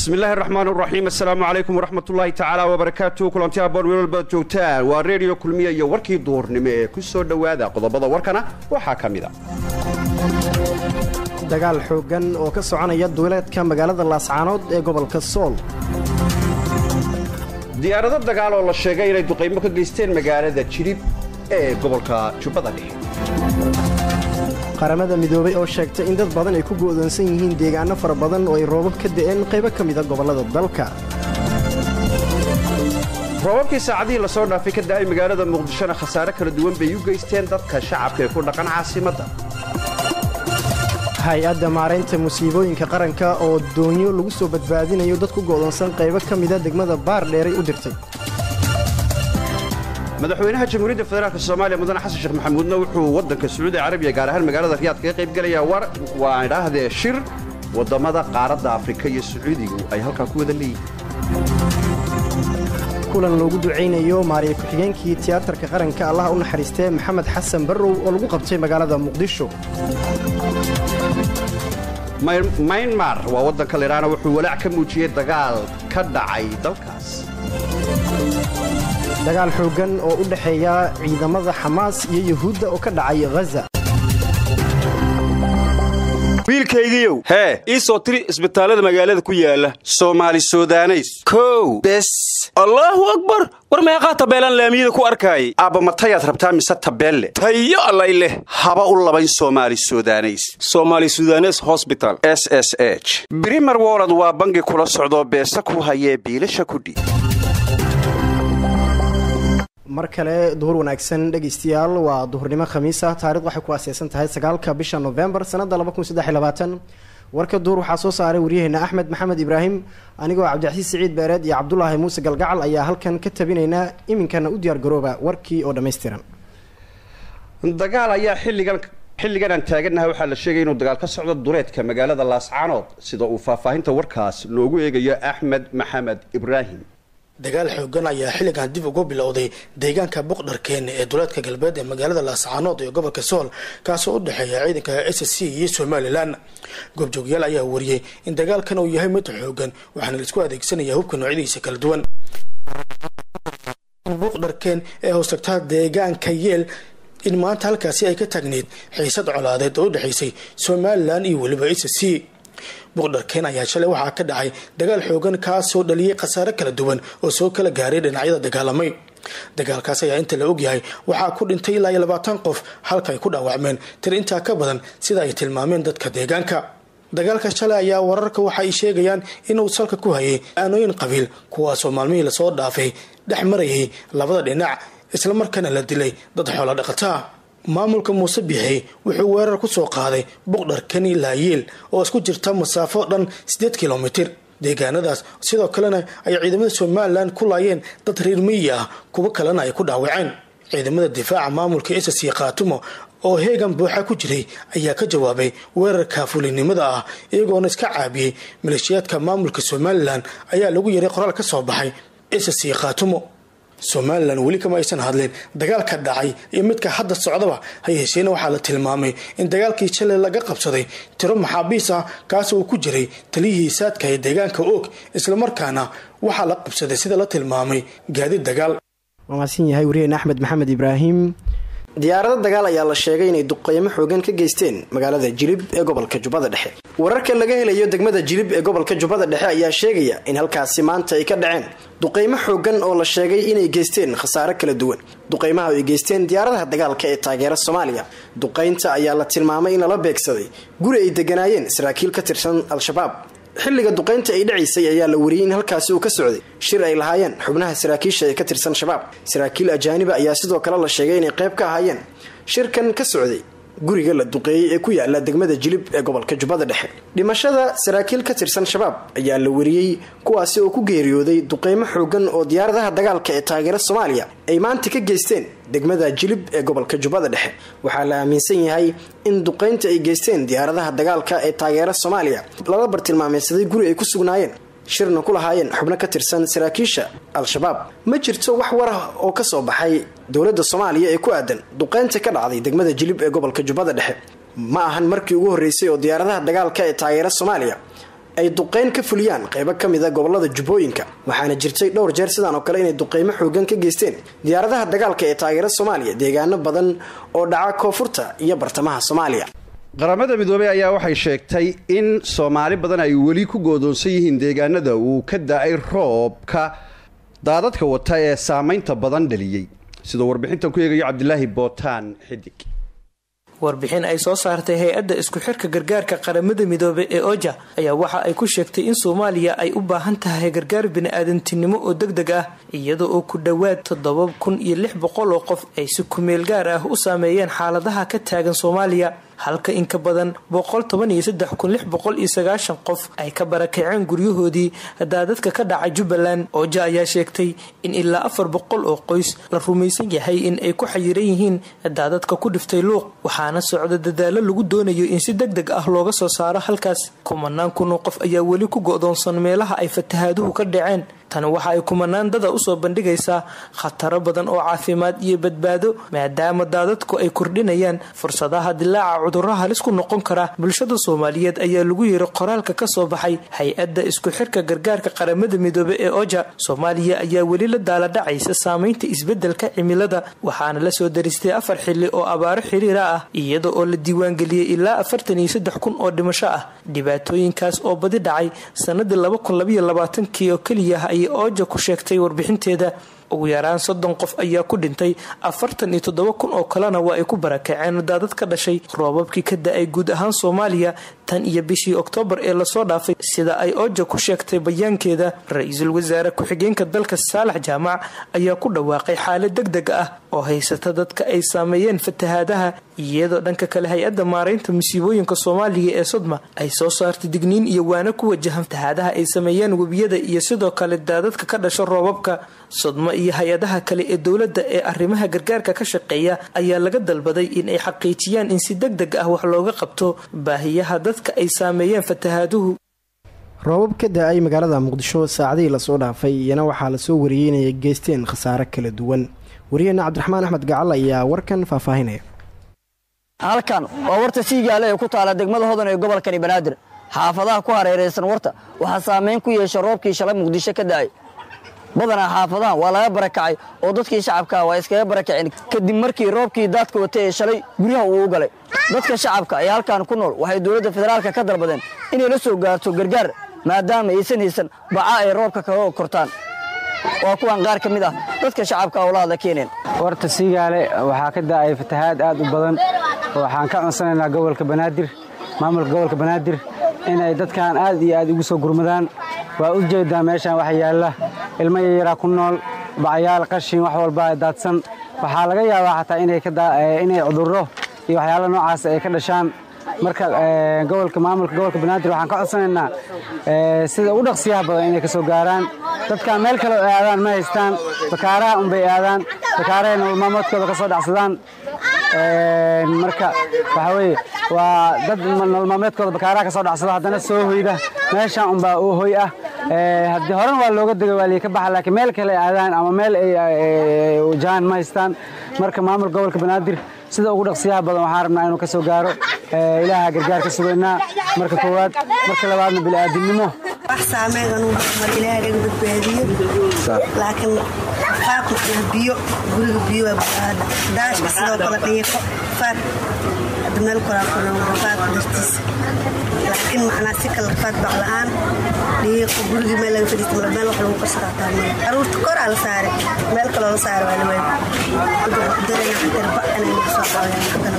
bismi illaahi raxmaan raxiim assalaamu calaykum waraxmatullaahi tacaala wabarakaatu kulanti aboon meel walbaad joogtaan waa reediyo kulmiya iyo warkii duurnimo ee ku soo dhowaada qodobada warkana waxaa ka mid a dagaal xooggan oo ka soconaya duuleedka magaalada laascaanood ee gobolka sool diyaarado dagaal oo la sheegay inay duqaymo ka geysteen magaalada jilib ee gobolka jubbada dhexe qaramada midoobay oo sheegtay in dad badan ay ku go'doonsan yihiin deegaano fara badan oo ay roobab ka da'een qaybo ka mida gobollada dalka roobabkii saacadihii lasoo dhaafay ka da'ay magaalada muqdishona khasaare kala duwan bay u geysteen dadka shacabka ee ku dhaqan caasimadda hay-adda maaraynta musiibooyinka qaranka oo doonyo lagu soo badbaadinayo dad ku go'doonsan qaybo ka mida degmada baar dheeray u dirtay madaxweynaha jamhuuriyadda federaalk soomaaliya mudane xasan sheekh maxamuudna wuxuu waddanka sacuudi carabiya gaar ahaan magaalada riyaad kaga qayb gelayaa war waa idhaahdee shir waddamada qaaradda afrika iyo sacuudigu ay halkaa ku wada leeyihin kulan loogu ducaynayo maariya ku-xigeenkii tiyaatarka qaranka allaha u naxariistee maxamed xasan barrow oo lagu qabtay magaalada muqdisho maynmar waa waddanka lidhaana wuxuu walaac ka muujiyey dagaal ka dhacay dalkaas dagaal xooggan oo u dhexeeya ciidamada xamaas iyo yuhuudda oo ka dhacay ghaza wiilkaygiiow hee ii soo tiri isbitaallada magaalada ku yaala soomaali sudaneys kow bes allaahu akbar war meeqaa tabeelaan laamiyada ku arkaayay aabba matayaad rabtaa mise tabeelle tayo allay leh haba u labayn soomaali sudaneys somaali sudanes hosbital s s h brimer wolod waa bangi kula socdoo beesa ku hayee biilasha kudhi mar kale duhur wanaagsan dhegaystayaal waa duhurnimo khamiis ah taarikhd waxay ku aaseysan tahay sagaalka bisha novembar sanada warka duhur waxaa soo saaray waryaheena axmed maxamed ibraahim anigoo cabdicasiis siciid beereed iyo cabdulaahi muuse galgacal ayaa halkan ka tabinaynaa iminkana u diyaar garooba warkii oo dhammaystiran dagaal ayaa xilligan xilligan aan taagannahay waxaa la sheegay inuu dagaal ka socdo duleedka magaalada laascaanood sida uu faahfaahinta warkaas noogu eegayo axmed maxamed ibraahim dagaal xoogan ayaa xilligan dib ugu bilowday deegaanka buqdharkeene ee duleedka galbeed ee magaalada laascaanood iyo gobolka sool kaasoo u dhexeeya ciidanka s c iyo somalilan goobjoogyaal ayaa wariyey in dagaalkan uu yahay mid xoogan waxaana laisku adeegsanaya hubka noocyadiisa kala duwan buqdharkeen ee hoostagtaa deegaanka yeel in maanta halkaasi ay ka taagneyd xiisad colaadeed oo u dhexaysay somalilan iyo weliba s c buqdharkeen ayaa shalay waxaa ka dhacay dagaal xoogan kaasoo dhaliyey khasaare kala duwan oo soo kala gaaray dhinacyada dagaalamay dagaalkaas ayaa inta la ogyahay waxaa ku dhintay ilaa iyo labaatan qof halka ay ku dhaawacmeen tir intaa ka badan sida ay tilmaameen dadka deegaanka dagaalka shalay ayaa wararka waxa ay sheegayaan inuu salka ku hayay aanooyin qabiil kuwaasoo maalmihii lasoo dhaafay dhex marayay labada dhinac islamarkaana la dilay dad xoolo dhaqataa maamulka muuse bixi wuxuu weerar ku soo qaaday buqdharkani laayeel oo isku jirta masaafo dhan siddeed kilomitir deegaanadaas sidoo kalena ay ciidamada somalilan ku laayeen dad reer miyi ah kuwo kalena ay ku dhaawaceen ciidamada difaaca maamulka ss khaatumo oo heegan buuxa ku jiray ayaa ka jawaabay weerarka fulinimada ah iyagoona iska caabiyey maleeshiyaadka maamulka somalilan ayaa lagu yaray qoraal ka soo baxay ss khaatumo somalilan weli kama aysan hadleen dagaalka dhacay iyo midka hadda socdaba ha yeesheena waxaa la tilmaamay in dagaalkii shalay laga qabsaday tiro maxaabiis ah kaas uu ku jiray taliyihii saadka ee deegaanka oog islamarkaana waxaa la qabsaday sida la tilmaamay gaadiid dagaal waa mahadsan yahay waryaheena axmed maxamed ibraahim diyaarado dagaal ayaa la sheegay inay duqeymo xoogan ka geysteen magaalada jilib ee gobolka jubbada dhexe wararka laga helayo degmada jilib ee gobolka jubbada dhexe ayaa sheegaya in halkaasi maanta ay ka dhaceen duqeymo xoogan oo la sheegay inay geysteen khasaare kala duwan duqeymaha ay geysteen diyaaradaha dagaalka ee taageera soomaaliya duqeynta ayaa la tilmaamay in lala beegsaday guri ay deganaayeen saraakiil ka tirsan al-shabaab xilliga duqeynta ay dhacaysay ayaa la wariyey in halkaasi uu ka socday shir ay lahaayeen xubnaha saraakiisha ee ka tirsan shabaab saraakiil ajaaniba ayaa sidoo kale la sheegay inay qayb ka ahaayeen shirkan ka socday guriga la duqeeyey ee ku yaala degmada jilib ee gobolka jubbada dhexe dhimashada saraakiil ka tirsan shabaab ayaa la wariyey kuwaasi oo ku geeriyooday duqeymo xoogan oo diyaaradaha dagaalka ee taageera soomaaliya ay maanta ka geysteen degmada jilib ee gobolka jubbada dhexe waxaa la aaminsan yahay in duqeynta ay geysteen diyaaradaha dagaalka ee taageera soomaaliya lala bartilmaameysaday guri ay ku sugnaayeen shirna ku lahaayeen xubno ka tirsan saraakiisha al-shabaab ma jirto wax war ah oo ka soo baxay dowladda soomaaliya ee ku aadan duqeynta ka dhacday degmada jilib ee gobolka jubbada dhexe ma ahan markii ugu horreysay oo diyaaradaha dagaalka ee taageera soomaaliya ay duqeyn ka fuliyaan qeybo ka mid a gobolada jubbooyinka waxaana jirtay dhowr jeer sidaan oo kale inay duqeymo xoogan ka geysteen diyaaradaha dagaalka ee taageera soomaaliya deegaano badan oo dhaca koonfurta iyo bartamaha soomaaliya qaramada midoobey ayaa waxay sheegtay in soomaali badan ay weli ku goodoonsan yihiin deegaanada uu ka da-ay roobka daadadka wata ee saamaynta badan dhaliyey sidoo warbixintan ku eegayo cabdilaahi bootaan xidig warbixin ay soo saartay hay-adda isku xirka gargaarka qaramada midoobey ee oja ayaa waxa ay ku sheegtay in soomaaliya ay u baahan tahay gargaar bini-aadantinimo oo deg deg ah iyada oo ku dhowaad toddoba kun iyo lix boqol oo qof ay si kumeel gaar ah u saameeyeen xaaladaha ka taagan soomaaliya halka in ka badan boqol toban iyo saddex kun lix boqol iyo sagaashan qof ay ka barakaceen guryahoodii daadadka ka dhacay jubbaland oja ayaa sheegtay in ilaa afar boqol oo qoys la rumaysan yahay in ay ku xayiran yihiin daadadka ku dhiftay luuq waxaana socda dadaalo lagu doonayo in si deg deg ah looga soo saaro halkaas kumanaan kun oo qof ayaa weli ku go-doonsan meelaha ay fatahaaduhu ka dhaceen tani waxa ay kumanaan dada usoo bandhigaysaa khataro badan oo caafimaad iyo badbaado maadaama daadadku ay kordhinayaan fursadaha dilaaca cudurro halis ku noqon kara bulshada soomaaliyeed ayaa lagu yiri qoraalka kasoo baxay hay-adda isku xirka gargaarka qaramada midoobe ee oja soomaaliya ayaa weli la daaladhacaysa saameynta isbedelka cimilada waxaana lasoo daristay afar xili oo abaaro xiriira ah iyada oo la diiwaangeliyey ilaa afartan iyo saddex kun oo dhimasho ah dhibaatooyinkaas oo badi dhacay sanadii laba kun labaiyo labaatankii oo keliya ayay ooja ku sheegtay warbixinteeda ugu yaraan soddon qof ayaa ku dhintay afartan iyo toddoba kun oo kalena waa ay ku barakaceen daadad ka dhashay roobabkii ka da-ay guud ahaan soomaaliya tan iyo bishii oktoobar ee lasoo dhaafay sida ay ooja ku sheegtay bayaankeeda ra-iisul wasaare ku-xigeenka dalka saalax jaamac ayaa ku dhawaaqay xaalad deg deg ah oo haysata dadka ay saameeyeen fatahaadaha iyadoo dhanka kale hay-adda maaraynta musiibooyinka soomaaliya ee sodma ay soo saartay digniin iyo waano ku wajahan fatahaadaha ay sameeyeen webiyada iyo sidoo kale daadadka ka dhasha roobabka sodmo iyo hay-adaha kale ee dowladda ee arrimaha gargaarka ka shaqeeya ayaa laga dalbaday in ay xaqiijiyaan in si deg deg ah wax looga qabto baahiyaha dadka ay saameeyeen fatahaaduhu roobab ka da-ay magaalada muqdisho saacadihii lasoo dhaafay iyana waxaa lasoo wariyey inay geysteen khasaare kala duwan wariyaheena cabdiraxmaan axmed gacal ayaa warkan faahfaahinaya halkan waa warta siigaale ee ku taala degmada hodan ee gobolkani banaadir xaafadaha ku hareeraysan warta waxaa saameyn ku yeesha roobkii shalay muqdisho ka da'ay badanaa xaafadahan waa laga barakacay oo dadkii shacabkaa waa iskaga barakaceen kadib markii roobkii daadka watay ee shalay guryaha uu u galay dadka shacabka ee halkan ku nool waxay dowladda federaalka ka dalbadeen inay la soo gaarto gargaar maadaama aysan haysan baca ay roobka kaga kortaan waa kuwan qaar ka mid ah dadka shacabka oo la hadla keeneen warta siigaale waxaa ka da'ay fatahaad aad u badan waxaan ka codsanaynaa gobolka banaadir maamulka gobolka banaadir inay dadkan aad iyo aad ugu soo gurmadaan waa u jeedaa meeshaan wax yaalla ilmo yayaraa ku nool bacayaal qashin wax walba daadsan waxaa laga yaabaa xataa inay cudurro iyo waxyaala noocaas ay ka dhashaan marka gobolka maamulka gobolka banaadir waxaan ka codsanaynaa sida ugu dhaqsiyaha badan inay ka soo gaaraan dadkan meel kale oo aadaan ma haystaan bakaaraha unbay aadaan bakaarahay nololmaamoodkooda ka soo dhacsadaan marka waxaa weeye waa dad nololmaameedkooda bakaaraha ka soo dhacsada haddana soo hoyda meeshaan unbaa oo hoy ah haddii horan waa looga dega waa liika baxa laakiin meel kale aadaan ama meel ay wajahaan ma haystaan marka maamulka gobolka banaadir sida ugu dhaqsiyaha badan waxaan rabnaa inuu ka soo gaaro ilaaha gargaar ka sugaynaa marka koowaad marka labaadna bini'aadinimo wax saameyn anuu mar ilaahay laga badbaadiyo laakiin faaqu iyo biyo guriga biyo waa buaada daashka sidoo kale dhiiqo faaq hadda meel koraa kunoolo faaqu dartiisa laakiin macnaa si kale faaq bac la-aan dhiiqo gurigii meel laga fadhiista male meel wax lagu qarsadaa taa male caruurta koraa la saaray meel kaloo la saaray waa la waayay darena xatar ba inay nagu soo qaadayaan haddana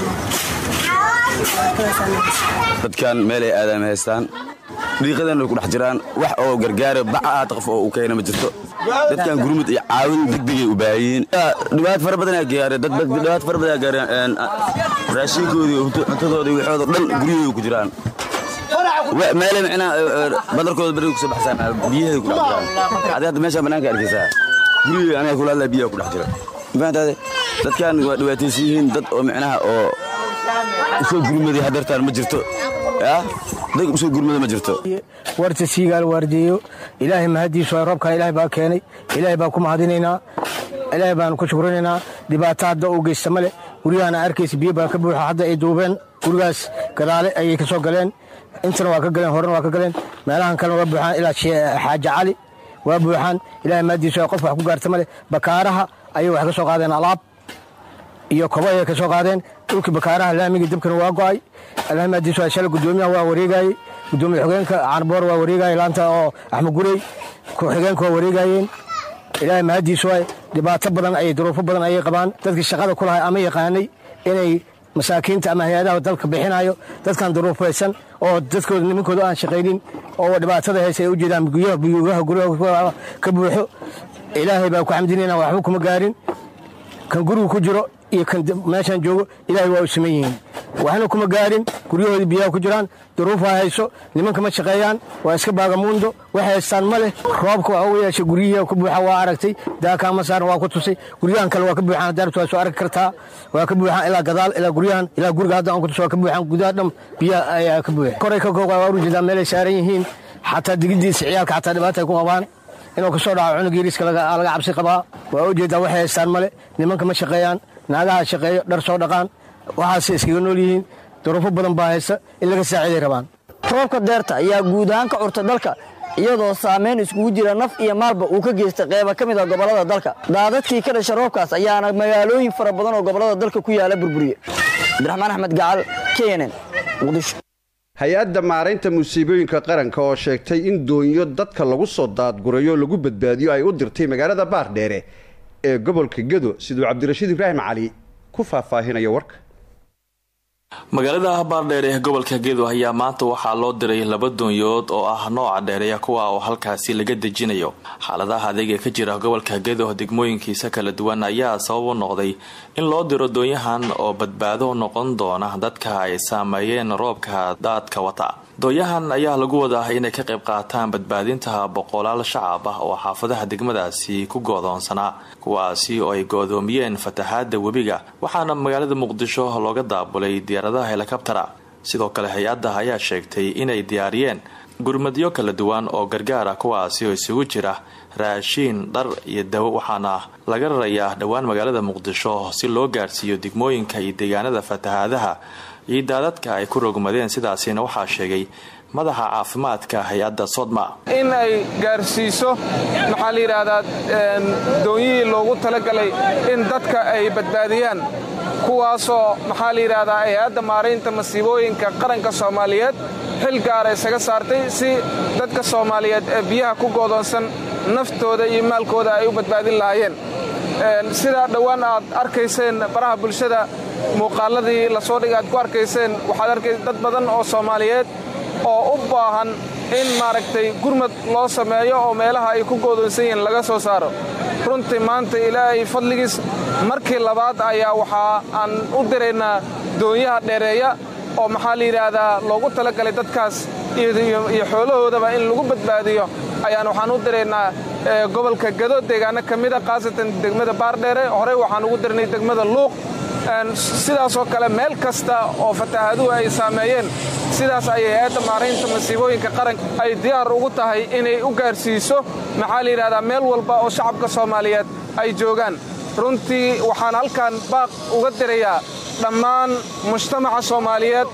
dadkan meelay aadaama haystaan dhiiqadan ku dhex jiraan wax oo gargaara baca aad qof oo u keena ma jirto dadkan gurmud iyo caawin degdegay u baahiyiin dhibaat fara badanaa gaareen dad dhibaat fara badanaa gaareen raashinkoodii cuntadoodii waxooda dhan guryahooda ku jiraan meelay micnaa badarkooda bariga kusoo baxsaan biyahay ku dhex jiraan adi hadda meeshaan banaanka arkaysaa gurigii aniga kula hadlaa biyaha ku dhex jira mafahantaade dadkan waa dhibaataysan yihiin dad oo micnaha oo usoo gurmaday hadeertaan ma jirto dad usoo gurmada ma jirto warta siigaal waardeeyo ilaahay mahadiisu waa roobkan ilaahay baa keenay ilaahay baan ku mahadinaynaa ilaahay baanu ku shukrinaynaa dhibaato hadda uu geysta male guryahana arkaysa biyo baa ka buuxa hadda ay duubeen gurigaas gadaale ayay ka soo galeen intana waa ka galeen horena waa ka galeen meelahan kalena waa buuxaan ilaa xaaji cali waa buuxaan ilahay maadiisa qof wax ku gaarta male bakaaraha ayay wax ka soo qaadeen alaab iyo kobo ayay ka soo qaadeen dhulkii bakaaraha laamigii dabkana waa go'ay ilahay maadiisa shalay gudoomiyaha waa wareegayey gudoomiye xogeenka caanboor waa wareegayay laanta oo axmed gurey ku-xigeenka waa wareegayeen ilaahay mahadiisu waay dhibaato badan ayay duruufo badan ayay qabaan dadkii shaqada ku lahay ama yaqaanay inay masaakiinta ama hay-adaha dalka bixinayo dadkan duruufaysan oo dadkooda nimankooda aan shaqaynin oo dhibaatada haysa ay u jeedaan guyaha buyuugaha guryaha ka buuxo ilaahay baa ku xamdinayna waxba kuma gaarin kan guriga ku jiro iyo kan meeshaan joogo ilaahay waa u siman yihiin waxna kuma gaarin guryahoodii biyaha ku jiraan duruufaa hayso nimanka ma shaqeeyaan waa iska baagamuundo wax haystaan ma leh roobka waa u yeeshay guryihii ku buuxa waa aragtay daakaama saaran waa ku tusay guryahan kale waa ka buuxaan daartu waa soo arki kartaa waa ka buuxaan ilaa gadaal ilaa guryahan ilaa guriga hadda aan ku tusay waa ka buuxaan gudaha dham biyaha ayaa ka buuxa koray ka kooqa waa ujeedaa meelay saaran yihiin xataa digidiisa ciyaalka xataa dhibaata ay ku qabaan inuu ka soo dhaco cunug yariiska laga cabsi qabaa waa ujeedaa waxay haystaan male nimanka ma shaqeeyaan naagaha shaqeeyo dhar soo dhaqaan waxaase iskaga nool yihiin duruufo badan baa haysa in laga saaciiday rabaan roobka deerta ayaa guud ahaan ka curta dalka iyadoo saamayn iskugu jira naf iyo maalba uu ka geystay qeyba ka mid a gobollada dalka daadadkii ka dhasha roobkaas ayaana magaalooyin fara badan oo gobollada dalka ku yaala burburiye cabdiraxmaan axmed gacal knn muqdisho hay-adda maaraynta musiibooyinka qaranka oo sheegtay in doonyo dadka lagu soo daadgurayo lagu badbaadiyo ay u dirtay magaalada baardheere ee gobolka gedo siduu cabdirashiid ibraahim cali ku faahfaahinayo warka magaalada baardheer ee gobolka gedo ayaa maanta waxaa loo diray laba doonyood oo ah nooca dheereeya kuwa oo halkaasi laga dejinayo xaaladaha adeega ka jira gobolka gedo degmooyinkiisa kala duwan ayaa sabab u noqday in loo diro doonyahan oo badbaado noqon doona dadka ay saameeyeen roobka daadka wata doonyahan ayaa lagu wadaa inay ka qayb qaataan badbaadinta boqolaal shacab ah oo xaafadaha degmadaasi ku goodoonsanaa kuwaasi oo ay goodoomiyeen fatahaada webiga waxaana magaalada muqdisho looga daabulay diyaaradaha helikabtara sidoo kale hay-adda ayaa sheegtay inay diyaariyeen gurmadyo kala duwan oo gargaar ah kuwaasi oo isugu jira raashiin dhar iyo dawo waxaana laga rarayaa dhowaan magaalada muqdisho si loo gaarsiiyo degmooyinka iyo deegaanada fatahaadaha iyo daadadka ay ku rogmadeen sidaasina waxaa sheegay madaxa caafimaadka hay-adda sodma in ay gaarsiiso maxaa la yidhaahdaa doonyihii loogu talagalay in dadka ay badbaadiyaan kuwaasoo maxaa la yidhaahdaa hay-adda maaraynta masiibooyinka qaranka soomaaliyeed xil gaara isaga saartay si dadka soomaaliyeed ee biyaha ku goodoonsan naftooda iyo maalkooda ay u badbaadin lahaayeen sidaa dhowaan aad arkayseen baraha bulshada muuqaaladii lasoo dhigay aad ku arkayseen waxaad arkaysa dad badan oo soomaaliyeed oo u baahan in maaragtay gurmad loo sameeyo oo meelaha ay ku goodoonsan yihiin laga soo saaro runtii maanta ilaahay fadligiis markii labaad ayaa waxaa aan u diraynaa doonyaha dheereeya oo maxaa la yidhaahdaa loogu talagalay dadkaas iyo xoolahoodaba in lagu badbaadiyo ayaan waxaan u diraynaa gobolka gado deegaano ka mida khaasatan degmada baardheere horey waxaan ugu dirnay degmada luuq sidaasoo kale meel kasta oo fataahaduhu ay saameeyeen sidaas ayay hay-adda maaraynta masiibooyinka qaranka ay diyaar ugu tahay inay u gaarsiiso maxaa la yidhahdaa meel walba oo shacabka soomaaliyeed ay joogaan runtii waxaan halkan baaq uga dirayaa dhammaan mujtamaca soomaaliyeed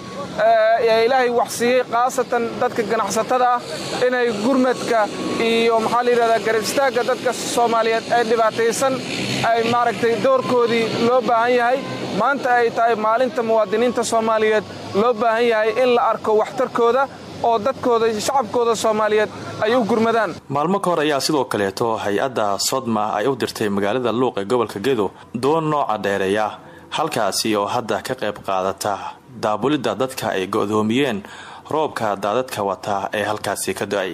ee ilaahay waxsiiyey khaasatan dadka ganacsatada ah inay gurmadka iyo maxaa la yidhahdaa garab istaagga dadka soomaaliyeed ee dhibaataysan ay maaragtay doorkoodii loo baahan yahay maanta ay tahay maalinta muwaadiniinta soomaaliyeed loo baahan yahay in la arko waxtarkooda oo dadkooda shacabkooda soomaaliyeed ay u gurmadaan maalmo ka hor ayaa sidoo kaleeto hay-adda sodma ay u dirtay magaalada luuq ee gobolka gedo doon nooca dheereeya halkaasi oo hadda ka qayb qaadata daabulidda dadka ay go'doomiyeen roobka daadadka wata ee halkaasi ka do-ay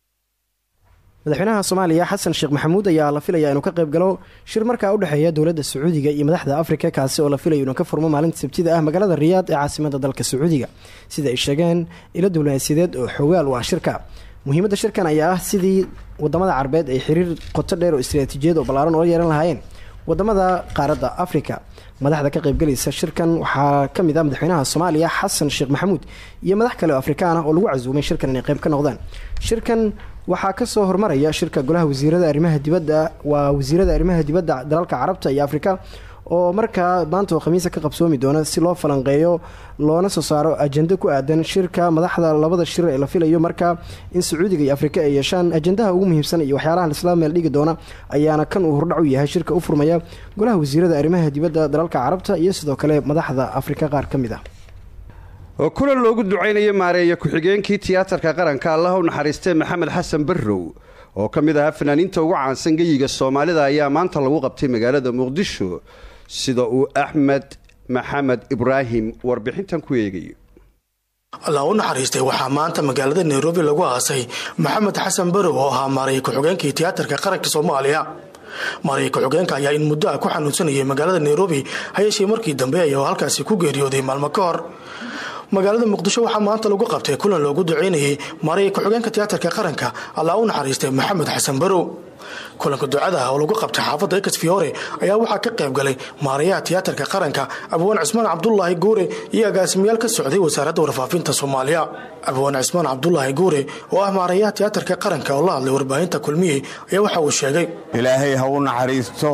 madaxweynaha soomaaliya xasan sheekh maxamuud ayaa la filayaa inuu ka qayb galo shir markaa u dhexeeya dowladda sacuudiga iyo madaxda afrika kaasi oo la filayo inuu ka furmo maalinta sabtida ah magaalada riyaad ee caasimada dalka sacuudiga sida ay sheegeen ilo diblomaasiyadeed oo xoogaal u ah shirka muhiimadda shirkan ayaa ah sidii wadamada carabeed ay xiriir qoto dheer oo istaraatiijiyad oo ballaaran oola yeelan lahaayeen wadamada qaaradda afrika madaxda ka qaybgalaysa shirkan waxaa ka mid ah madaxweynaha soomaaliya xasan sheekh maxamuud iyo madax kale oo afrikaan ah oo lagu casuumay shirkan inay qayb ka noqdaan shirkan waxaa kasoo hormaraya shirka golaha wasiirada arrimaha dibadda waa wasiirada arrimaha dibadda dalalka carabta iyo afrika oo markaa maanta oo khamiisa ka qabsoomi doona si loo falanqeeyo loona soo saaro ajenda ku aadan shirka madaxda labada shir ee la filayo markaa in sacuudiga iyo afrika ay yeeshaan ajendaha ugu muhiimsan iyo waxyaalaha isla meel dhigi doona ayaana kan uu hordhac u yahay shirka u furmaya golaha wasiirada arrimaha dibadda dalalka carabta iyo sidoo kale madaxda afrika qaar ka mid ah oo kulan loogu ducaynayo maareeya ku-xigeenkii tiyaatarka qaranka allaha u naxariistee maxamed xasan barrow oo ka mid ahaa fanaaniinta ugu caansan geyiga soomaalida ayaa maanta lagu qabtay magaalada muqdisho sida uu axmed maxamed ibraahim warbixintan ku eegayo allah u naxariistay waxaa maanta magaalada nairobi lagu aasay maxamed xasan barow oo ahaa maareeya ku-xigeenkii tiyaatarka qaranka soomaaliya maareeya ku-xigeenka ayaa in muddo ah ku xanuunsanayay magaalada nairobi hayeeshee markii dambe ayuu halkaasi ku geeriyooday maalmo ka hor magaalada muqdisho waxaa maanta lagu qabtay kulan loogu duceynayay maareeya ku-xigeenka tiyaatarka qaranka allah u naxariistay maxamed xasan barow kulanka ducada ah oo lagu qabtay xaafadda ekas fiore ayaa waxaa ka qayb galay maareeyaha tiyaatarka qaranka abwaan cismaan cabdulaahi guure iyo agaasimayaal ka socday wasaaradda warfaafinta soomaaliya abwaan cismaan cabdulaahi guure oo ah maareeyaha tiyaatarka qaranka oo la hadlay warbaahinta kulmiye ayaa waxa uu sheegay ilaahay ha u naxariisto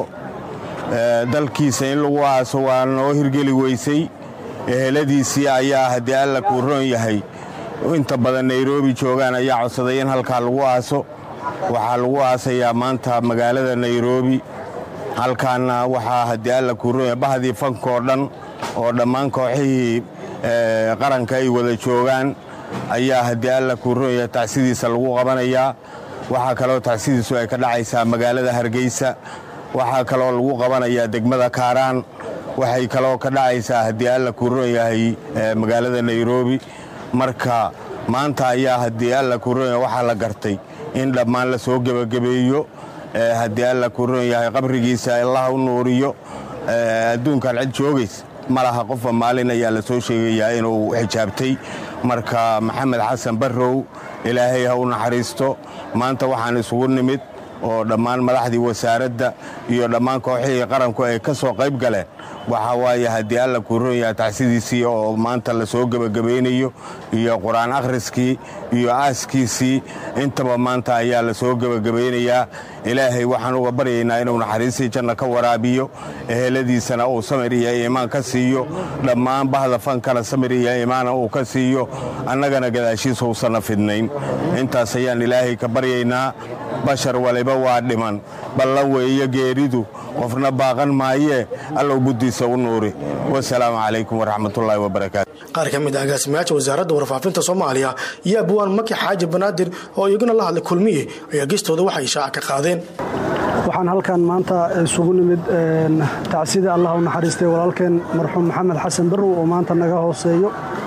dalkiisa in lagu aaso waa noo hirgeli weysay eheladiisii ayaa haddii alla kuu roon yahay inta badan nairobi joogaan ayaa codsaday in halkaa lagu aaso waxaa lagu aasayaa maanta magaalada nairobi halkaana waxaa haddii alla kuu roon yahay bahdii fankoo dhan oo dhammaan kooxihii qaranka ay wada joogaan ayaa haddii alla kuu roon yahay tacsidiisa lagu qabanayaa waxaa kaloo tacsidiisu ay ka dhacaysaa magaalada hargeysa waxaa kaloo lagu qabanayaa degmada kaaraan waxay kaloo ka dhacaysaa haddii alla kuu roon yahay magaalada nairobi marka maanta ayaa haddii alla kuu roon yahay waxaa la gartay in dhammaan la soo gebagabeeyo haddii alla kuu roon yahay qabrigiisa allaha u nuuriyo adduunkan cid joogays ma laha qofba maalin ayaa la soo sheegayaa inuu xijaabtay marka maxamed xasan barrow ilaahay ha u naxariisto maanta waxaan isugu nimid oo dhammaan madaxdii wasaaradda iyo dhammaan kooxihii qaranku ay ka soo qayb galeen waxaa waaye haddii alla kuu roon yahay tacsidiisii oo maanta la soo gebagabaynayo iyo qur-aan akhriskii iyo aaskiisii intaba maanta ayaa la soo gebagabaynayaa ilaahay waxaan uga baryaynaa inuu naxariistii janna ka waraabiyo eheladiisana uu samir iyo iimaan ka siiyo dhammaan bahda fankana samir iyo iimaana uu ka siiyo annagana gadaashiisa uusanna fidnayn intaas ayaan ilaahay ka baryaynaa bashar waliba waa dhiman ballan weeye geeridu qofna baaqan maayee allow buddiisa u nuuri wasalaamu calaykum waraxmatullaahi wabarakaatu qaar ka mid ah agaasimayaasha wasaaradda warfaafinta soomaaliya iyo abwaan maki xaaji banaadir oo iyaguna la hadlay kulmiye ayaa gestooda waxay shaaca ka qaadeen waxaan halkan maanta isugu nimid tacsida allah u naxariistay walaalkeen marxuum maxamed xasan barrow oo maanta naga hooseeyo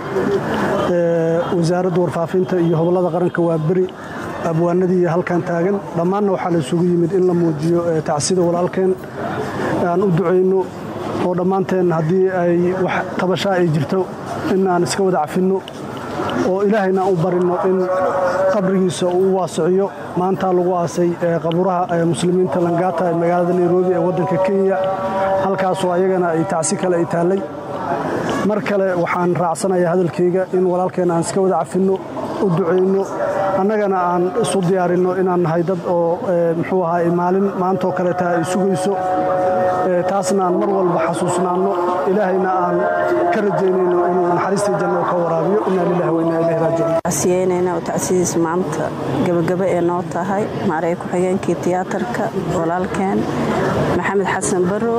wasaaradda warfaafinta iyo hobollada qaranka waa beri abwaanadii halkan taagan dhammaanna waxaa la isugu yimid in la muujiyo tacsida walaalkeen aan u ducayno oo dhammaanteen haddii ay wax tabashaa ay jirto in aan iska wada cafinno oo ilaahayna aan u barinno in qabrigiisa uu u waasiciyo maantaa lagu aasay qaburaha muslimiinta langata ee magaalada nairobi ee waddanka kenya halkaasoo ayagana ay tacsi kale ay taallay mar kale waxaan raacsanayaa hadalkayga in walaalkeen aan iska wada cafinno u ducayno annagana aan isu diyaarinno inaan nahay dad oo muxuu ahaa maalin maantoo kaleeta ay sugayso taasna aan mar walba xasuusnaanno ilaahayna aan ka rajaynayno inuu naxariistii janno ka waraabiyo inaa lilahi wa inaa ilahi raajicuun tacsiyeynayna oo tacsidiis maanta gebagaba ee noo tahay maareey ku-xigeenkii tiyaatarka walaalkeen maxamed xasan barrow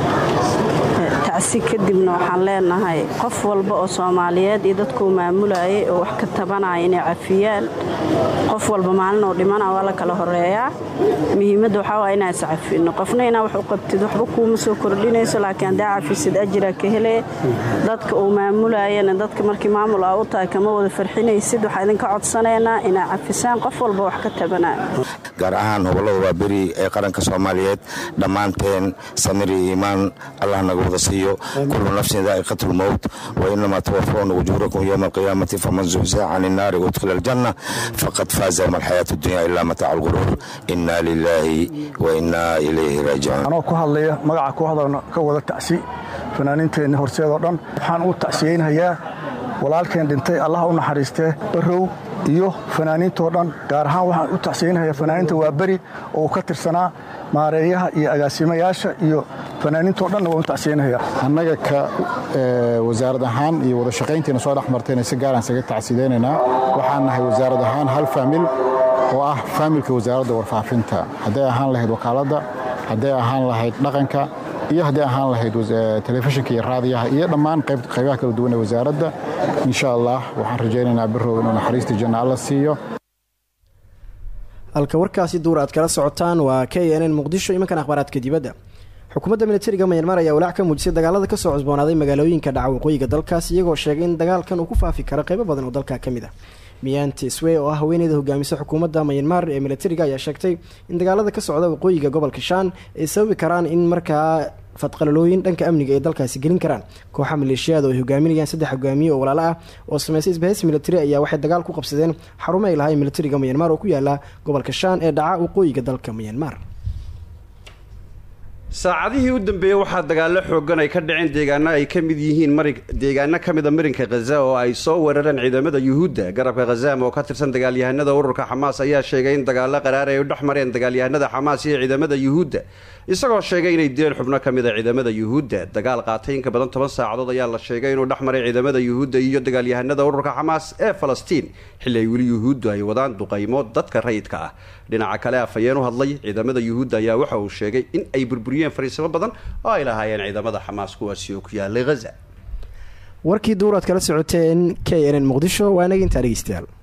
tacsi kadibna waxaan leenahay qof walba oo soomaaliyeed iyo dadkuu maamulayay oo wax ka tabanaya inay cafiyaan qof walba maalin oo dhimana waa la kala horeeyaa muhiimadda waxaa waa inaan iscafino qofna inaa wax u qabtid waxba kuuma soo kordhinayso laakiin haddaa cafisid ajira ka hele dadka uu maamulayana dadka markii maamul aa u tahay kama wada farxinaysid waxaa idinka codsanaynaa inaa cafisaan qof walba wax ka tabanaya gaar ahaan hobollada waa beri ee qaranka soomaaliyeed dhammaanteen samir iyo iimaan allah naga wada siiyo kullu nafsin daa'iqatu lmowt wa inamaa tawafawna ujuurakum yowma alqiyaamati faman zuhziha can innaari udkhila aljanna faqad faaza wama alxayaatu dunya ilaa mataaca alguruur inna lilaahi wa innaa ilayhi raajicuun anoo ku hadlaya magaca kooxda ka wada tacsi fanaaniinteenna horseedoo dhan waxaan u tacsiyeynhayaa walaalkeen dhintay allah u naxariistee barow iyo fanaaniintoo dhan gaar ahaan waxaan u tacsiyeynayaa fanaaniinta waa beri oo uu ka tirsanaa maareeyaha iyo agaasimayaasha iyo fanaaniintoo dhanna waan u tacsiyeynayaa annaga ka wasaarad ahaan iyo wada shaqayntiina soo dhex martayna si gaaraan isaga tacsiyeynaynaa waxaan nahay wasaarad ahaan hal faamil oo ah faamilka wasaaradda warfaafinta hadday ahaan lahayd wakaaladda hadday ahaan lahayd dhaqanka iyo hadday ahaan lahayd telefishinka iyo raadiyaha iyo dhammaan qaybaha kala duwan ee wasaaradda insha allah waxaan rajaynaynaa birow inuu naxariista janna alla siiyo halka warkaasi duur aad kala socotaan waa k n n muqdisho imankan akhbaaraadka dibadda xukuumadda militariga mayanmar ayaa walaac ka muujisay dagaalada kasoo cusboonaaday magaalooyinka dhaca waqooyiga dalkaas iyagoo sheegay in dagaalkan uu ku faafi karo qaybo badan oo dalka ka mid ah miyanti swe oo ah haweeneyda hogaamisa xukuumadda mayanmar ee militariga ayaa sheegtay in dagaalada ka socda waqooyiga gobolka shaan ay sababi karaan in markaa fadqalalooyin dhanka amniga ay dalkaasi gelin karaan kooxa maleeshiyaad oo ay hogaaminayaan saddex hogaamiye oo walaalo ah oo sameysay isbahaysi militari ayaa waxay dagaal ku qabsadeen xarumo ay lahayn militariga mayanmar oo ku yaala gobolka shaan ee dhaca waqooyiga dalka mayanmar saacadihii u dambeeyey waxaa dagaallo xoogan ay ka dhaceen deegaano ay ka mid yihiin mari deegaano ka mid a marinka khaza oo ay soo weerareen ciidamada yuhuudda garabka khazaam oo ka tirsan dagaalyahanada ururka xamaas ayaa sheegay in dagaallo qaraar ay u dhex mareen dagaalyahanada xamaas iyo ciidamada yuhuudda isagoo sheegay inay dileen xubno ka mid a ciidamada yuhuudda dagaal qaatay inka badan toban saacadood ayaa la sheegay inuu dhex maray ciidamada yuhuudda iyo dagaalyahanada ururka xamaas ee falastiin xilli ay weli yuhuuddu ay wadaan duqaymo dadka rayidka ah dhinaca kale afhayeen u hadlay ciidamada yuhuudda ayaa waxa uu sheegay in ay burburiyeen fariisimo badan oo ay lahaayeen ciidamada xamaas kuwaasi oo ku yaalay haza warkii duuraad kala socoteen k n n muqdisho waa inaga intaa dhegeystayaal